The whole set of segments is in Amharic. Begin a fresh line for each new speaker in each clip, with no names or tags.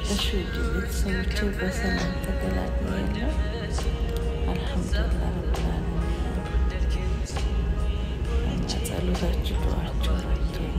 እሺ ውድ ቤተሰቦቼ በሰላም ተገላግያለሁ። አልሐምዱሊላህ ረብል ዓለሚን እና ጸሎታችሁ ዱዓችሁ ረድቶኝ።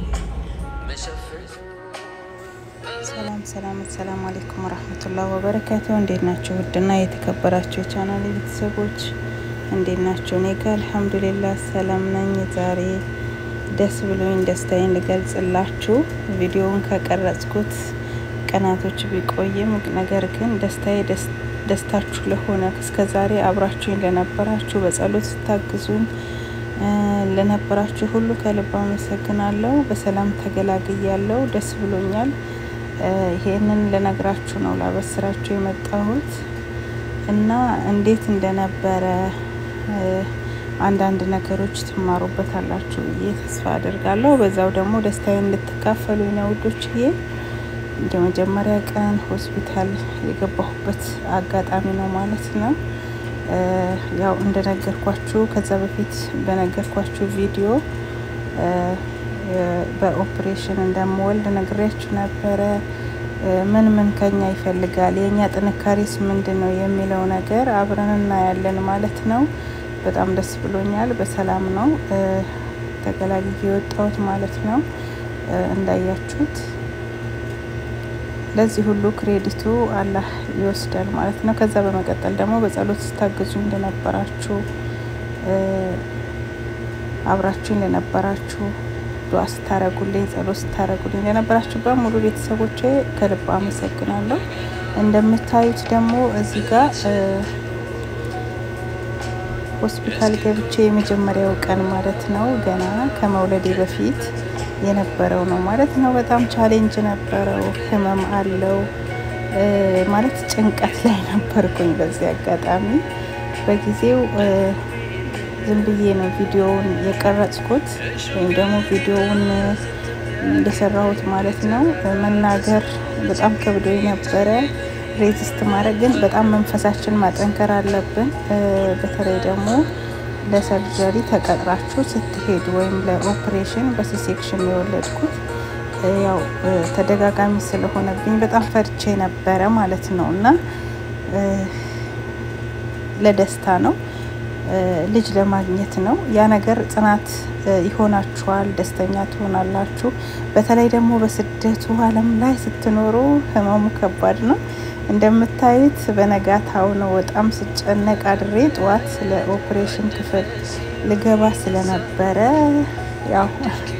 ሰላም ሰላም፣ አሰላሙ አሌይኩም ወረህመቱላህ ወበረካቱ። እንዴት ናቸው? ውድና የተከበራቸው የቻናል ቤተሰቦች እንዴት ናቸው? እኔ ጋ አልሐምዱሊላህ ሰላም ነኝ። ዛሬ ደስ ብሎኝ ደስታዬን ልገልጽላችሁ ቪዲዮውን ከቀረጽኩት ቀናቶች ቢቆይም ነገር ግን ደስታዬ ደስታችሁ ለሆነ እስከ ዛሬ አብራችሁኝ ለነበራችሁ በጸሎት ስታግዙኝ ለነበራችሁ ሁሉ ከልብ አመሰግናለሁ። በሰላም ተገላግያለሁ። ደስ ብሎኛል። ይሄንን ልነግራችሁ ነው ላበስራችሁ የመጣሁት እና እንዴት እንደነበረ አንዳንድ ነገሮች ትማሩበታላችሁ ብዬ ተስፋ አድርጋለሁ። በዛው ደግሞ ደስታዬን እንድትካፈሉኝ ነው ውዶችዬ። የመጀመሪያ ቀን ሆስፒታል የገባሁበት አጋጣሚ ነው ማለት ነው። ያው እንደነገርኳችሁ ከዛ በፊት በነገርኳችሁ ቪዲዮ በኦፕሬሽን እንደምወልድ ነግሬያችሁ ነበረ። ምን ምን ከኛ ይፈልጋል፣ የእኛ ጥንካሬስ ምንድን ነው የሚለው ነገር አብረን እናያለን ማለት ነው። በጣም ደስ ብሎኛል። በሰላም ነው ተገላግዬ የወጣሁት ማለት ነው እንዳያችሁት ለዚህ ሁሉ ክሬዲቱ አላህ ይወስዳል ማለት ነው። ከዛ በመቀጠል ደግሞ በጸሎት ስታግዙ እንደነበራችሁ አብራችሁኝ ለነበራችሁ ዱዓ ስታረጉልኝ፣ ጸሎት ስታረጉልኝ ለነበራችሁ በሙሉ ቤተሰቦቼ ከልብ አመሰግናለሁ። እንደምታዩት ደግሞ እዚህ ጋር ሆስፒታል ገብቼ የመጀመሪያው ቀን ማለት ነው ገና ከመውለዴ በፊት የነበረው ነው ማለት ነው። በጣም ቻሌንጅ ነበረው፣ ህመም አለው ማለት ጭንቀት ላይ ነበርኩኝ። በዚህ አጋጣሚ በጊዜው ዝም ብዬ ነው ቪዲዮውን የቀረጽኩት ወይም ደግሞ ቪዲዮውን እንደሰራሁት ማለት ነው። መናገር በጣም ከብዶ ነበረ፣ ሬዚስት ማድረግ ግን በጣም መንፈሳችን ማጠንከር አለብን። በተለይ ደግሞ ለሰርጀሪ ተቀጥራችሁ ስትሄዱ ወይም ለኦፕሬሽን በሲሴክሽን የወለድኩት ያው ተደጋጋሚ ስለሆነብኝ በጣም ፈርቼ ነበረ ማለት ነው እና ለደስታ ነው ልጅ ለማግኘት ነው። ያ ነገር ጽናት ይሆናችኋል፣ ደስተኛ ትሆናላችሁ። በተለይ ደግሞ በስደቱ ዓለም ላይ ስትኖሩ ህመሙ ከባድ ነው። እንደምታዩት በነጋታው ነው በጣም ስጨነቅ አድሬ ጠዋት ለኦፕሬሽን ክፍል ልገባ ስለነበረ ያው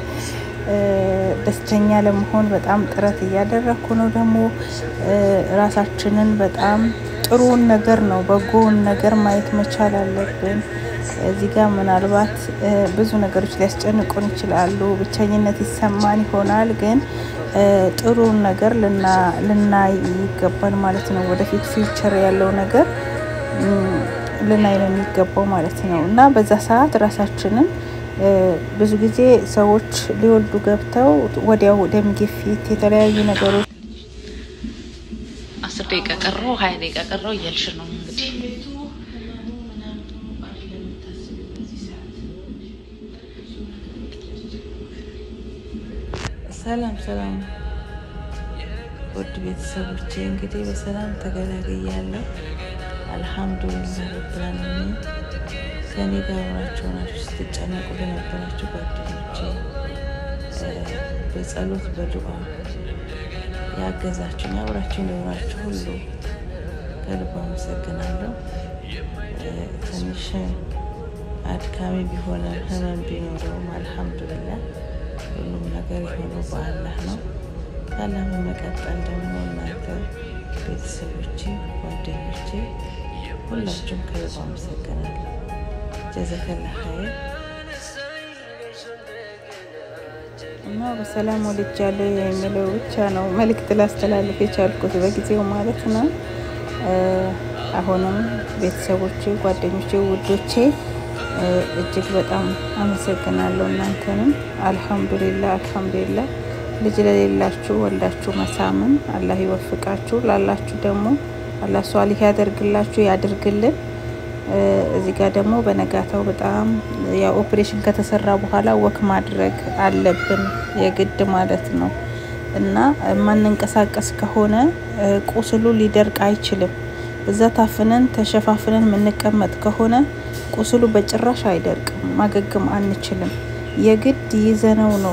ደስተኛ ለመሆን በጣም ጥረት እያደረግኩ ነው። ደግሞ ራሳችንን በጣም ጥሩውን ነገር ነው በጎውን ነገር ማየት መቻል አለብን። እዚህ ጋር ምናልባት ብዙ ነገሮች ሊያስጨንቁን ይችላሉ። ብቸኝነት ይሰማን ይሆናል ግን ጥሩን ነገር ልናይ ይገባል ማለት ነው። ወደፊት ፊውቸር ያለው ነገር ልናይ ነው የሚገባው ማለት ነው እና በዛ ሰዓት ራሳችንን ብዙ ጊዜ ሰዎች ሊወልዱ ገብተው ወዲያው ደም ግፊት፣ የተለያዩ ነገሮች
አስር ደቂቃ ቀረው ሀያ ደቂቃ ቀረው እያልሽ ነው እንግዲህ
ሰላም ሰላም ውድ ቤተሰቦቼ እንግዲህ በሰላም ተገላግያለሁ። አልሐምዱሊላህ ረብል ዓለሚን ከኔ ጋር አብራችሁ ናችሁ ስትጨነቁ ለነበራችሁ ጓደኞቼ በጸሎት በዱዓ ያገዛችሁኝ አብራችሁ ለሆናችሁ ሁሉ ከልብ አመሰግናለሁ። ትንሽ አድካሚ ቢሆንም ህመም ቢኖረውም አልሐምዱሊላህ ሁሉም ነገር የሆነው በአላህ ነው። ከአላህ በመቀጠል ደግሞ እናንተ ቤተሰቦቼ፣ ጓደኞቼ ሁላችሁም ከልብ አመሰግናለሁ። ጀዘከላ ኸይር እና በሰላም ወልጃለሁ የሚለው ብቻ ነው መልእክት ላስተላልፍ የቻልኩት በጊዜው ማለት ነው። አሁንም ቤተሰቦቼ፣ ጓደኞቼ፣ ውዶቼ እጅግ በጣም አመሰግናለሁ። እናንተንም አልሐምዱሊላ አልሐምዱሊላ። ልጅ ለሌላችሁ ወልዳችሁ መሳምን አላህ ይወፍቃችሁ፣ ላላችሁ ደግሞ አላህ ሷሊህ ያደርግላችሁ ያድርግልን። እዚህ ጋር ደግሞ በነጋታው በጣም ያው ኦፕሬሽን ከተሰራ በኋላ ወክ ማድረግ አለብን የግድ ማለት ነው። እና የማንንቀሳቀስ ከሆነ ቁስሉ ሊደርቅ አይችልም። እዛ ታፍነን ተሸፋፍነን የምንቀመጥ ከሆነ ቁስሉ በጭራሽ አይደርቅም፣ ማገገም አንችልም። የግድ ይዘነው ነው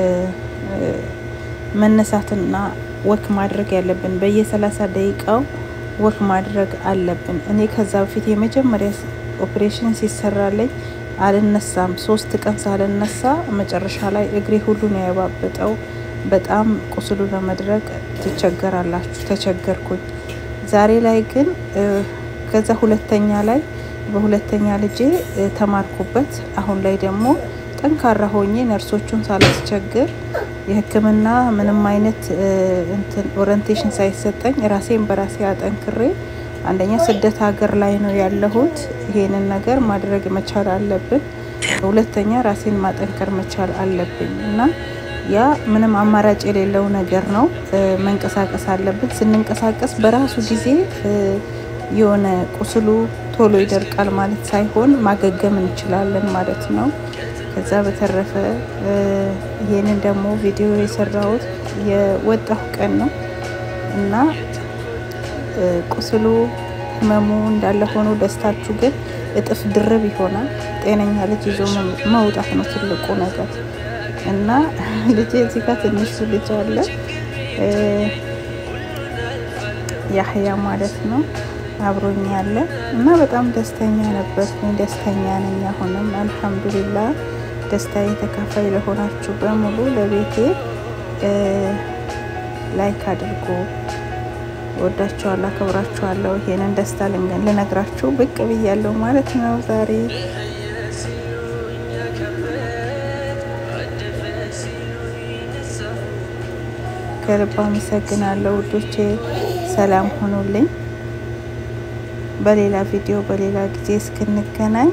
መነሳትና ወክ ማድረግ ያለብን። በየሰላሳ ደቂቃው ወክ ማድረግ አለብን። እኔ ከዛ በፊት የመጀመሪያ ኦፕሬሽን ሲሰራለኝ አልነሳም። ሶስት ቀን ሳልነሳ መጨረሻ ላይ እግሬ ሁሉ ነው ያባበጠው። በጣም ቁስሉ ለመድረቅ ትቸገራላችሁ። ተቸገርኩኝ። ዛሬ ላይ ግን ከዛ ሁለተኛ ላይ በሁለተኛ ልጄ ተማርኩበት። አሁን ላይ ደግሞ ጠንካራ ሆኜ ነርሶቹን ሳላስቸግር የሕክምና ምንም አይነት እንትን ኦሪንቴሽን ሳይሰጠኝ ራሴን በራሴ አጠንክሬ አንደኛ ስደት ሀገር ላይ ነው ያለሁት። ይሄንን ነገር ማድረግ መቻል አለብን። ሁለተኛ ራሴን ማጠንከር መቻል አለብኝ እና ያ ምንም አማራጭ የሌለው ነገር ነው። መንቀሳቀስ አለብን። ስንንቀሳቀስ በራሱ ጊዜ የሆነ ቁስሉ ቶሎ ይደርቃል ማለት ሳይሆን ማገገም እንችላለን ማለት ነው። ከዛ በተረፈ ይሄንን ደግሞ ቪዲዮ የሰራሁት የወጣሁ ቀን ነው እና ቁስሉ ህመሙ እንዳለ ሆኖ ደስታችሁ ግን እጥፍ ድርብ ይሆናል። ጤነኛ ልጅ ይዞ መውጣት ነው ትልቁ ነገር እና ልጅ እዚህ ጋር ትንሹ ልጅ አለ ያህያ ማለት ነው አብሮኝ ያለ እና በጣም ደስተኛ ነበርኩኝ። ደስተኛ ነኝ አሁንም አልሐምዱሊላ። ደስታዬ ተካፋይ ለሆናችሁ በሙሉ ለቤቴ ላይክ አድርጎ ወዳችኋለሁ፣ አከብራችኋለሁ። ይሄንን ደስታ ልነግራችሁ ብቅ ብያለሁ ማለት ነው ዛሬ ከልብ አመሰግናለሁ ውዶቼ። ሰላም ሆኑልኝ። በሌላ ቪዲዮ በሌላ ጊዜ እስክንገናኝ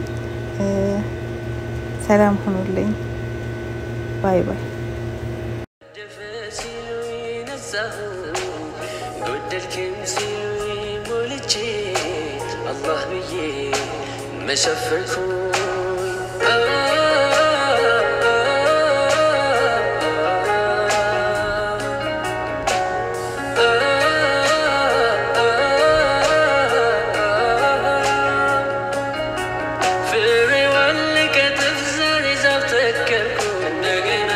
ሰላም ሁኑልኝ። ባይ ባይ።
ጎደልክም ሲሉኝ ሞልቼ አላህ ብዬ መሸፈንኩኝ ፍሬዋን ልቀጥፍ ዛሬ ዛፍ ተከልኩ እንደገና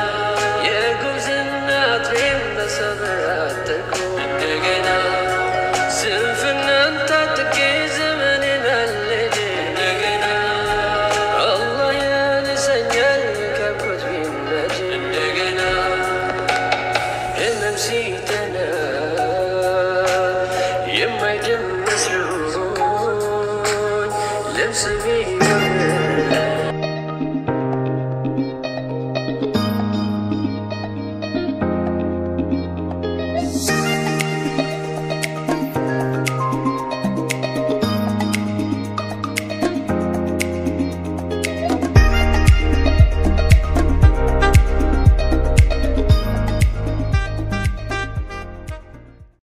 የጉብዝና ጥሬን በሰብር አጠርኩ እንደገና ስንፍናን ታጥቄ ዘመኔን አልሄድ እንደገና አላህ ያነሰኛል ከብሮት ቢመድ እንደገና ህመም ሲጠና የማይድን መስሎኝ ልብስ ቢወ